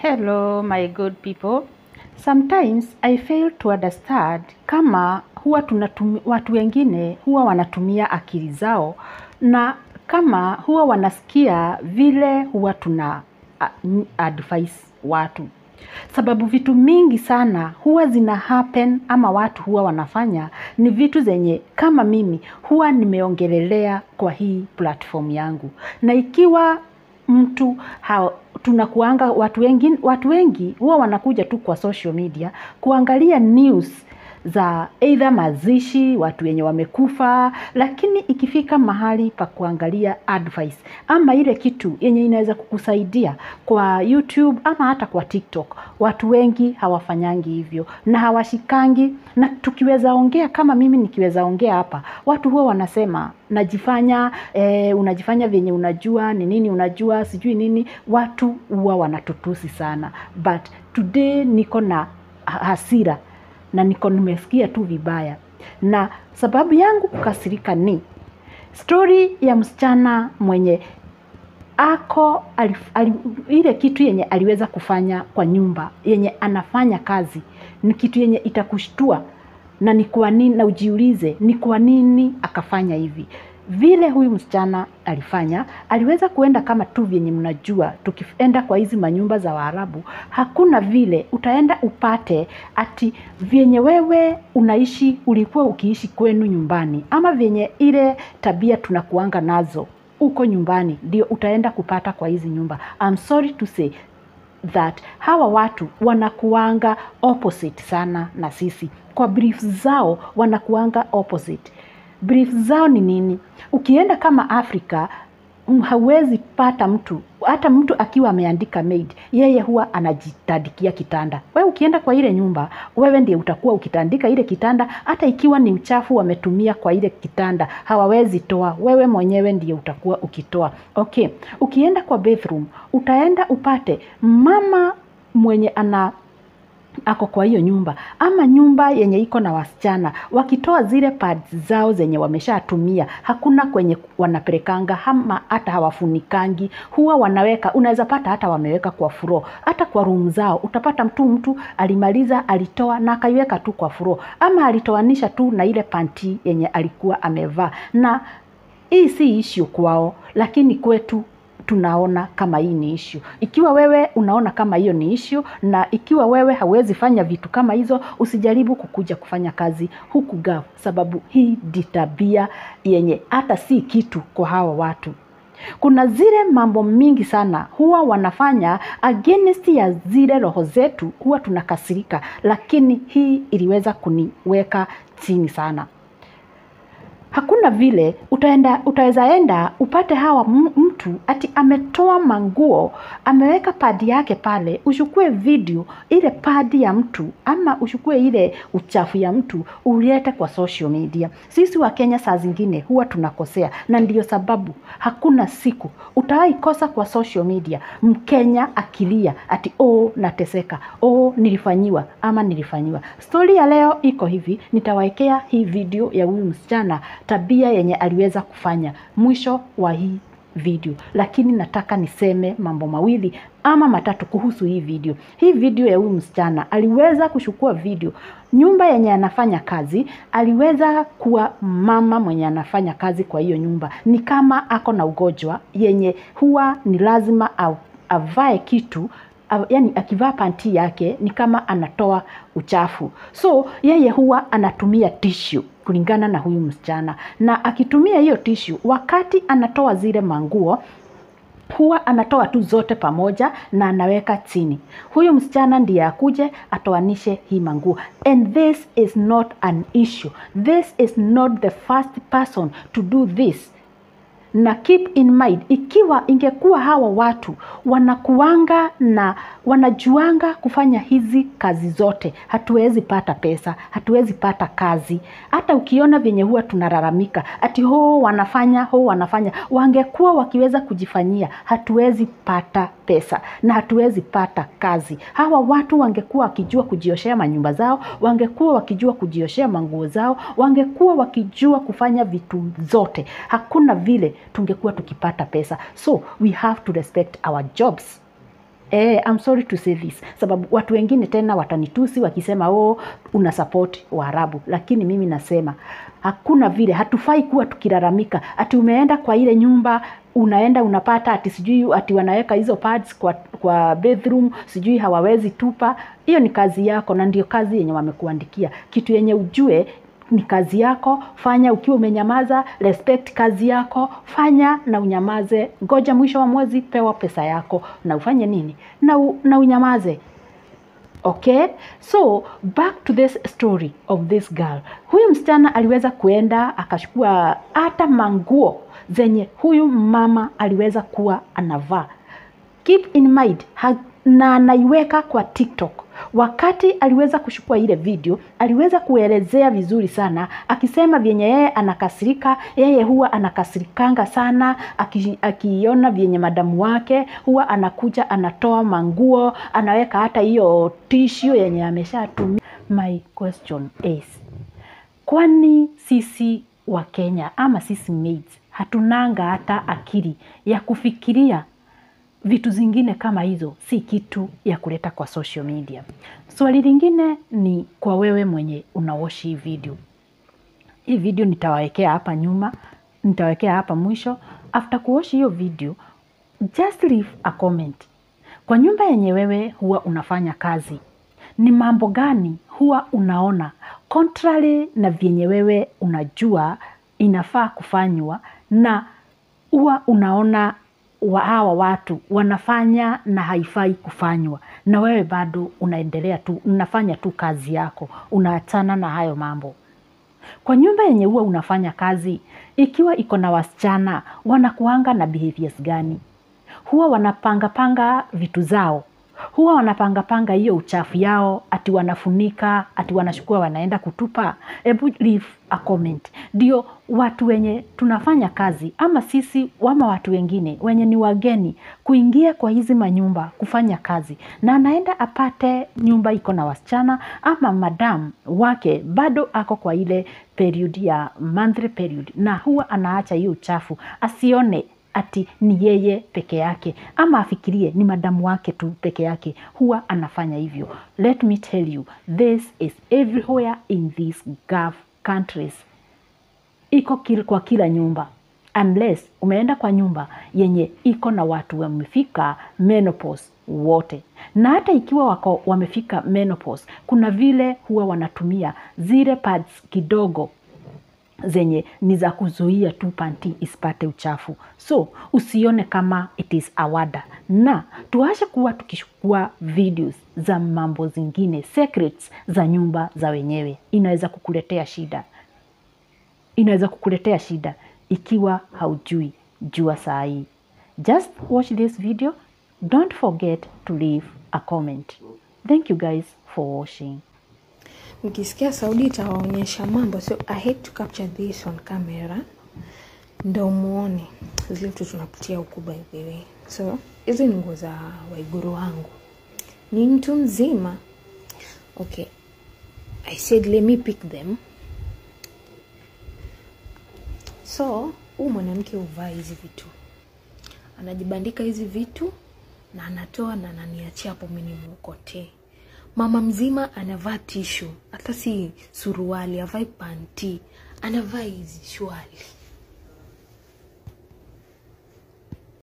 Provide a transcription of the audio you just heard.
Hello, my good people. Sometimes I fail to understand kama huwa tunatumi, watu wengine huwa wanatumia akili zao na kama huwa wanasikia vile huwa tuna uh, advice watu sababu vitu mingi sana huwa zina happen ama watu huwa wanafanya ni vitu zenye kama mimi huwa nimeongelelea kwa hii platform yangu na ikiwa mtu ha, tunakuanga watu wengi, watu wengi huwa wanakuja tu kwa social media kuangalia news za either mazishi, watu wenye wamekufa, lakini ikifika mahali pa kuangalia advice ama ile kitu yenye inaweza kukusaidia kwa YouTube ama hata kwa TikTok, watu wengi hawafanyangi hivyo na hawashikangi. Na tukiweza ongea kama mimi nikiweza ongea hapa, watu huwa wanasema najifanya eh, unajifanya vyenye unajua ni nini, unajua sijui nini. Watu huwa wanatutusi sana, but today niko na hasira na niko nimesikia tu vibaya, na sababu yangu kukasirika ni stori ya msichana mwenye ako alif, alif, ile kitu yenye aliweza kufanya kwa nyumba yenye anafanya kazi ni kitu yenye itakushtua na ni kwa nini, na ujiulize ni kwa nini akafanya hivi vile huyu msichana alifanya, aliweza kuenda kama tu vyenye mnajua, tukienda kwa hizi manyumba za Waarabu, hakuna vile utaenda upate ati vyenye wewe unaishi ulikuwa ukiishi kwenu nyumbani, ama vyenye ile tabia tunakuanga nazo uko nyumbani, ndio utaenda kupata kwa hizi nyumba. I'm sorry to say that hawa watu wanakuanga opposite sana na sisi, kwa briefs zao wanakuanga opposite brief zao ni nini? Ukienda kama Afrika hauwezi pata mtu hata mtu akiwa ameandika maid, yeye huwa anajitandikia kitanda. Wewe ukienda kwa ile nyumba, wewe ndiye utakuwa ukitandika ile kitanda, hata ikiwa ni uchafu wametumia kwa ile kitanda hawawezi toa, wewe mwenyewe ndiye utakuwa ukitoa. Okay, ukienda kwa bathroom, utaenda upate mama mwenye ana ako kwa hiyo nyumba ama nyumba yenye iko na wasichana wakitoa zile pads zao zenye wameshatumia, hakuna kwenye wanapelekanga ama hata hawafunikangi, huwa wanaweka. Unaweza pata hata wameweka kwa furo, hata kwa room zao utapata mtu mtu alimaliza alitoa na akaiweka tu kwa furo, ama alitoanisha tu na ile panti yenye alikuwa amevaa. Na hii si issue kwao, lakini kwetu tunaona kama hii ni issue. Ikiwa wewe unaona kama hiyo ni issue, na ikiwa wewe hauwezi fanya vitu kama hizo, usijaribu kukuja kufanya kazi huku Gulf, sababu hii ndi tabia yenye hata si kitu kwa hawa watu. Kuna zile mambo mingi sana huwa wanafanya against ya zile roho zetu, huwa tunakasirika, lakini hii iliweza kuniweka chini sana hakuna vile utaenda utaweza enda upate hawa mtu ati ametoa manguo ameweka padi yake pale, uchukue video ile padi ya mtu ama uchukue ile uchafu ya mtu ulete kwa social media. Sisi wa Kenya saa zingine huwa tunakosea, na ndiyo sababu hakuna siku utawahi kosa kwa social media Mkenya akilia ati oh, nateseka, oh, nilifanyiwa ama nilifanyiwa. Stori ya leo iko hivi, nitawaekea hii video ya huyu msichana tabia yenye aliweza kufanya mwisho wa hii video, lakini nataka niseme mambo mawili ama matatu kuhusu hii video. Hii video ya huyu msichana aliweza kuchukua video nyumba yenye anafanya kazi, aliweza kuwa mama mwenye anafanya kazi kwa hiyo nyumba, ni kama ako na ugonjwa yenye huwa ni lazima avae kitu yani akivaa panti yake ni kama anatoa uchafu, so yeye huwa anatumia tissue kulingana na huyu msichana, na akitumia hiyo tissue wakati anatoa zile manguo huwa anatoa tu zote pamoja na anaweka chini. Huyu msichana ndiye akuje atoanishe hii manguo, and this is not an issue. This is not the first person to do this na keep in mind, ikiwa ingekuwa hawa watu wanakuanga na wanajuanga kufanya hizi kazi zote, hatuwezi pata pesa, hatuwezi pata kazi. Hata ukiona vyenye huwa tunalalamika ati ho wanafanya ho wanafanya, wangekuwa wakiweza kujifanyia, hatuwezi pata pesa na hatuwezi pata kazi. Hawa watu wangekuwa wakijua kujioshea manyumba zao, wangekuwa wakijua kujioshea manguo zao, wangekuwa wakijua kufanya vitu zote, hakuna vile tungekuwa tukipata pesa. So we have to respect our jobs. Eh, I'm sorry to say this sababu watu wengine tena watanitusi wakisema oh, una support Waarabu, lakini mimi nasema hakuna vile, hatufai kuwa tukilalamika ati umeenda kwa ile nyumba unaenda unapata ati sijui ati wanaweka hizo pads kwa, kwa bedroom sijui hawawezi tupa. Hiyo ni kazi yako na ndio kazi yenye wamekuandikia. Kitu yenye ujue ni kazi yako, fanya ukiwa umenyamaza, respect kazi yako, fanya na unyamaze. Ngoja mwisho wa mwezi, pewa pesa yako na ufanye nini na, u, na unyamaze. Okay, so back to this story of this girl. Huyu msichana aliweza kuenda akachukua hata manguo zenye huyu mama aliweza kuwa anavaa. Keep in mind ha, na anaiweka kwa TikTok. Wakati aliweza kuchukua ile video, aliweza kuelezea vizuri sana, akisema vyenye yeye anakasirika, yeye huwa anakasirikanga sana aki- akiona vyenye madamu wake huwa anakuja anatoa manguo, anaweka hata hiyo tissue yenye ameshatumia. My question is, kwani sisi wa Kenya ama sisi maids hatunanga hata akili ya kufikiria vitu zingine kama hizo si kitu ya kuleta kwa social media. Swali lingine ni kwa wewe mwenye unawoshi hii video. Hii video nitawawekea hapa nyuma, nitawekea hapa mwisho. After kuoshi hiyo video, just leave a comment. Kwa nyumba yenye wewe huwa unafanya kazi, ni mambo gani huwa unaona contrary na vyenye wewe unajua inafaa kufanywa na huwa unaona wa hawa watu wanafanya na haifai kufanywa, na wewe bado unaendelea tu, unafanya tu kazi yako, unaachana na hayo mambo. Kwa nyumba yenye huwa unafanya kazi, ikiwa iko na wasichana, wanakuanga na behaviors gani? Huwa wanapangapanga vitu zao, huwa wanapangapanga hiyo uchafu yao, ati wanafunika, ati wanachukua wanaenda kutupa. Hebu leave a comment, ndio watu wenye tunafanya kazi ama sisi ama watu wengine wenye ni wageni kuingia kwa hizi manyumba kufanya kazi, na anaenda apate nyumba iko na wasichana ama madam wake bado ako kwa ile period ya monthly period, na huwa anaacha hiyo uchafu asione ati ni yeye peke yake ama afikirie ni madamu wake tu peke yake, huwa anafanya hivyo. Let me tell you this is everywhere in these Gulf countries, iko kil, kwa kila nyumba unless umeenda kwa nyumba yenye iko na watu wamefika menopause wote, na hata ikiwa wako wamefika menopause, kuna vile huwa wanatumia zile pads kidogo zenye ni za kuzuia tu panti isipate uchafu. So usione kama it is awada, na tuache kuwa tukichukua videos za mambo zingine secrets za nyumba za wenyewe, inaweza kukuletea shida, inaweza kukuletea shida ikiwa haujui. Jua saa hii, just watch this video, don't forget to leave a comment. Thank you guys for watching. mkisikia Saudi itawaonyesha mambo, so I hate to capture this on camera ndo muone zile vitu tunapitia huku by the way. So hizi ni nguo za waiguru wangu, ni mtu mzima. Okay, I said let me pick them. So huu mwanamke huvaa hizi vitu, anajibandika hizi vitu na anatoa na ananiachia hapo, mimi nimukotee mama mzima anavaa tishu, hata si suruali, avai panti, anavaa hizi shwali